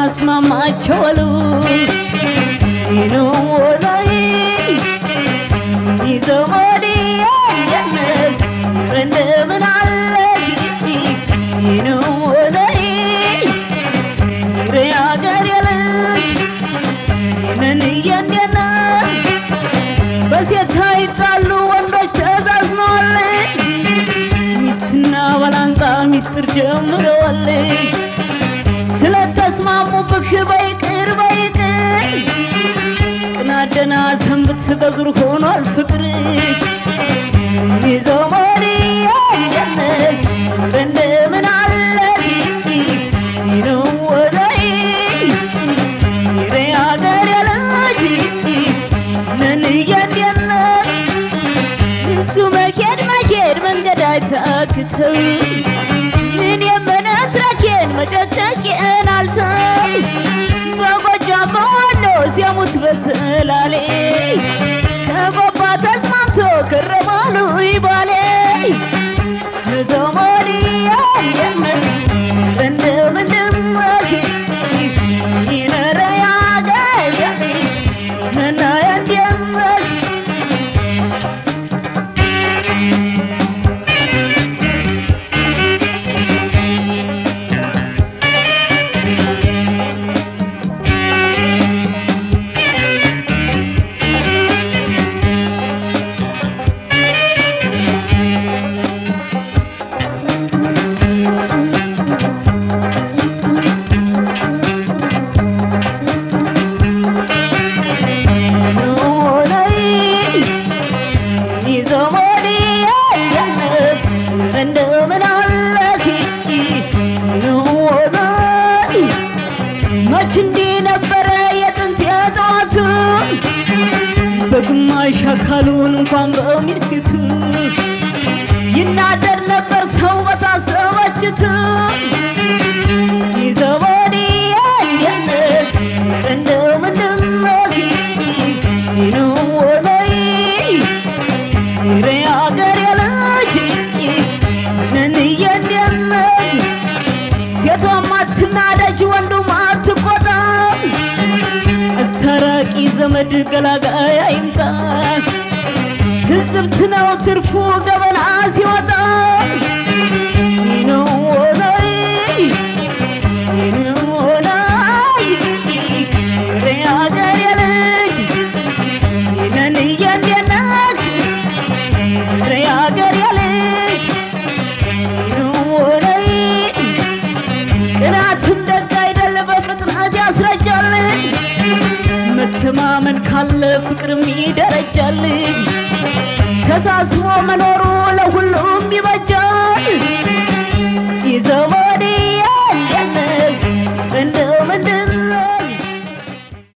አስማማቸው አሉ ነው ላይ ዘመዴ ያለህ እንደምን አለህ ነው ላይ የአገር የልጅ ይህንን እያንዴና በሴት አይጣሉ ወንዶች ተዛዝነዋል ሚስትና ባላንጣ ሚስጥር ጀምረዋል ስለተስማሙብህ በይቅር በይቅር ቅናደና ሰንብት በዙር ሆኗል ፍቅር ይዘው መሪ ያለህ እንደምን አለህ ይነው ወዳይ ይሬ አገር ያለች ነን እያንዴነ እሱ መኬድ መኬድ መንገድ አይታክተው ምን የመነትረኬን መጨጨቄን አልተው በጎጃም በወሎ ሲያሙት በሰላሌ ከጎባ ተስማምቶ ከረማሉ ይባሌ ዘመዴ ያየምን እንደምንድመህ ይነረ ያገር ያልጅ ነና ያንደመህ መች እንዲህ ነበረ የጥንት የጠዋቱ በግማሽ አካሉን እንኳን በሚስቲቱ ይናደር ነበር ሰው በታሰበችቱ ይዘበዲ ያየነት እንደምንድነህ ነው ወላይ ይሬ አገር ያለች ነን እያንደነት ሴቷም አትናደጅ ወንዱም አትቆጣ አስታራቂ ዘመድ ገላጋይ አይምጣ ትዝብት ነው ትርፉ ገበና ሲወጣ ነው ወላይ ነው ወላይ ሬ አገር የልጅ ነን እያንደነት ሬ አገር የልጅ ነው ወላይ ቅናትም ደግ አይደል በፍጥነት ያስረጃል መተማመን ካለ ፍቅርም ይደረጃል ተሳስቦ መኖሩ ለሁሉ